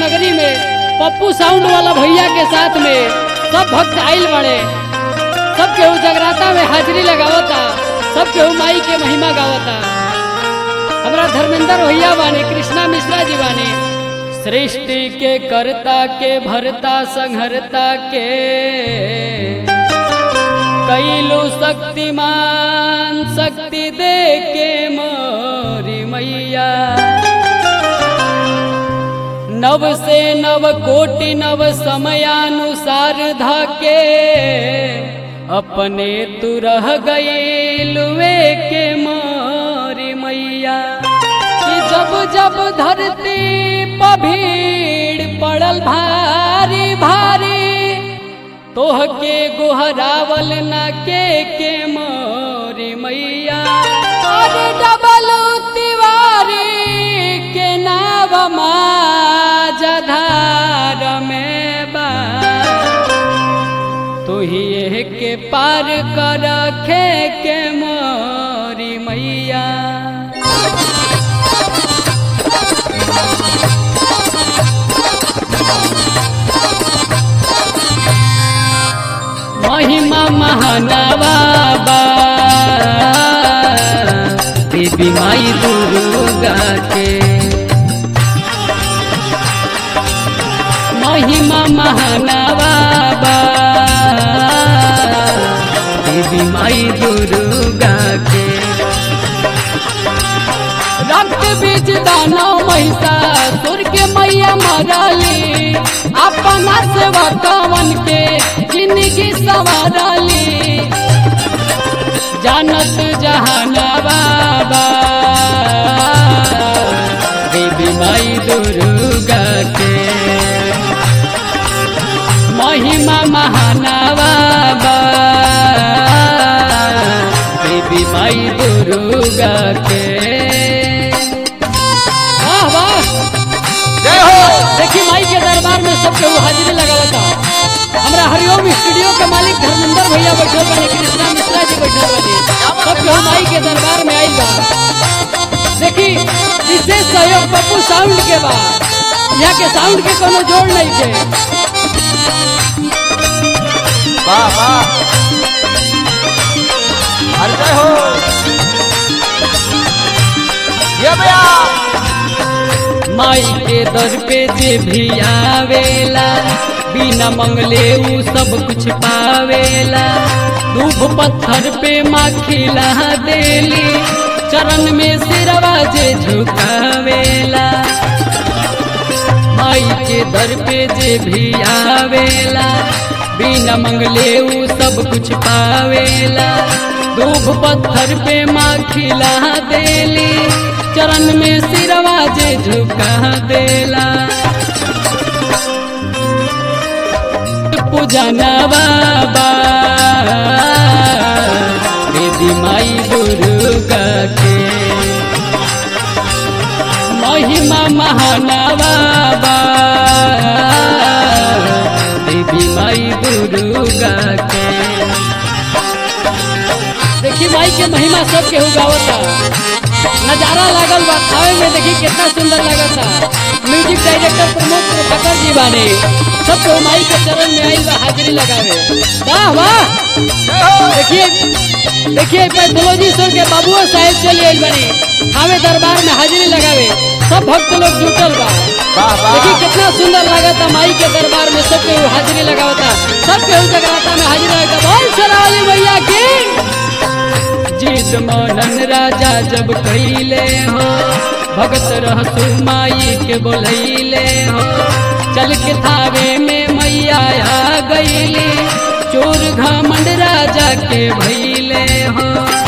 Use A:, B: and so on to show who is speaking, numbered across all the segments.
A: नगरी में पप्पू साउंड वाला भैया के साथ में सब भक्त आइल बड़े सब केहू जगराता में हाजिरी लगावता सब केहू माई के महिमा गावता हमारा धर्मेंद्र भैया बानी कृष्णा मिश्रा जी बानी सृष्टि के करता के भरता संहरता के कैलू शक्तिमान शक्ति दे के मोरी मैया नव से नव कोटि नव समयानुसार धाके अपने तू रह गए लुए के मोरी मैया कि जब जब धरती पर भीड़ पड़ल भारी भारी तोह के गोहरावल न के के मोरी मैया अरे डबल तिवारी के नाव माझधार में बा तू ही के पार कर खे के मोरी मैया महिमा महानवा बा देवी माई दुर्गा के महिमा महानवा बा देवी माई दुर्गा के रक्त बीज दानो महिषा सुर के मैया मरली अपना सेवा कवन के जिंदगी सवारली जानत जहाना बाबा देवी माई दुर्गा के महिमा महाना बाबा देवी माई दुर्गा के वाह वाह
B: जय हो
A: देखी माई के दरबार में सब केहू हाजिरी लगावता हमरा हरिओम स्टूडियो के मालिक धर्मेंद्र भैया बैठल बने कृष्णा मिश्रा जी बैठल बने सब केहू माई के दरबार में आइल बा देखी विशेष सहयोग पप्पू साउंड के बा यहाँ के साउंड के कोनो जोड़ नहीं के
B: वाह वाह अरे जय हो ये भैया
A: माई के दर पे जे भी आवेला बिना मंगले ऊ सब कुछ पावेला दूब पत्थर पे माँ खिला देली चरण में सिरवा जे झुकावेला माई के दर पे जे भी आवेला बिना मंगले ऊ सब कुछ पावेला दूब पत्थर पे माँ खिला देली चरण में सिरवा जे झुका देला पूजना बाबा देवी माई दुर्गा के महिमा महाना बाबा देवी माई दुर्गा के देखी माई के महिमा सब केहू गावता नजारा लागल बा खावे में देखी कितना सुंदर लगता म्यूजिक डायरेक्टर प्रमोद प्रभाकर जी बाने सब केहू माई के चरण में आइल बा हाजिरी लगावे वाह वाह
B: जय हो
A: देखिए देखिए पैथोलॉजी सर के बाबुआ साहेब चले आइल बने खावे दरबार में हाजिरी लगावे सब भक्त लोग जुटल बा
B: वाह वाह
A: देखिए कितना सुंदर लगता माई के दरबार में सब केहू हाजिरी लगावता सब केहू जगराता में हाजिरी लगाता बोल सरावली भैया की जीत मोहन राजा जब कैले हो भगत रहसु माई के बोलैले हो चल के थावे में मैया आ गईली चोर घमंड राजा के भैले हो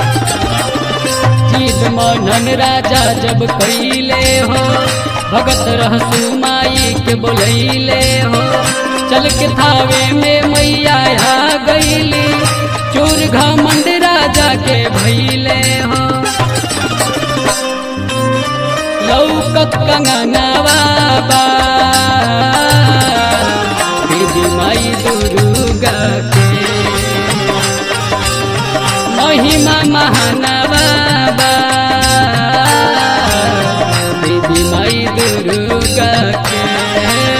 A: जीत मोहन राजा जब कैले हो भगत रहसु माई के बोलैले हो चल के थावे में मैया आ गईली चोर घमंड राजा के भैले हो लौकत कंगना बाबा देवी माई दुर्गा के महिमा महाना बाबा देवी माई दुर्गा के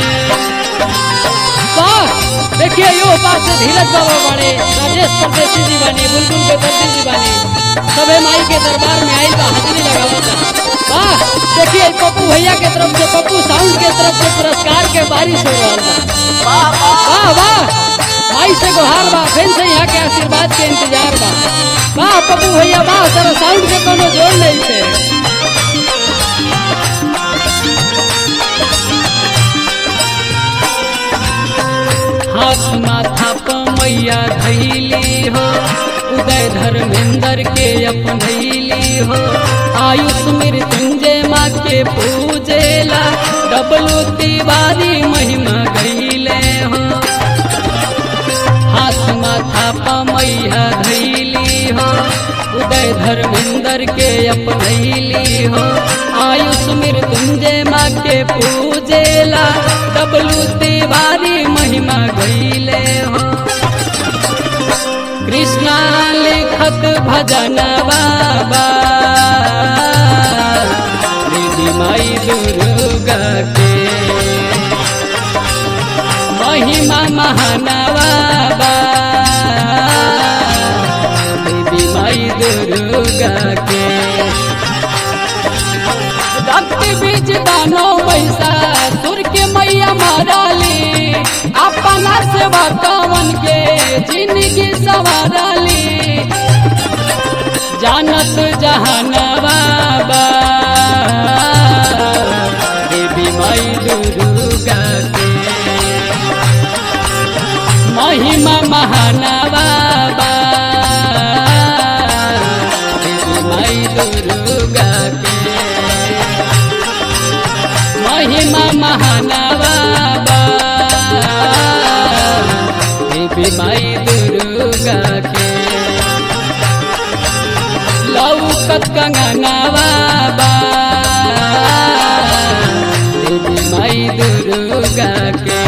A: गोपाल से धीरज बाबा बने राजेश परदेसी जी बने बुलबुल बेदर्दी जी बने सबे माई के दरबार में आइल बा हाजिरी लगावता वाह देखिए पप्पू भैया के तरफ से पप्पू साउंड के तरफ से पुरस्कार के बारिश हो रहल बा
B: वाह वाह
A: वाह वाह माई से गुहार बा फिर से यहाँ के आशीर्वाद के इंतजार बा वाह पप्पू भैया वाह तेरा साउंड के कोनो जोड़ नहीं थे हाथ माथा प मैया धैली हो उदय धर्मेंद्र के अपनैली हो आयुष मृत्युंजय माँ के पूजेला डबलू तिवारी महिमा गईले हो हाथ माथा प मैया धैली हो उदय धर्मेंद्र के अपनैली हो आयुष मृत्युंजय माँ के पूजेला डबलू तिवारी महिमा गईले हो कृष्णा लिखत भजन बाबा दीदी माई दुर्गा के महिमा महानवा बा देवी माई दुर्गा के रक्त बीज दानो पैसा सुर के मैया माराली अपना सेवा कवन के जिंदगी सवाराली जानत जहानवा बा देवी माई दुर्गा के महिमा महानवा बा देवी माई दुर्गा के महिमा महानवा बा देवी माई दुर्गा के लौकत कंगनवा बा देवी माई दुर्गा के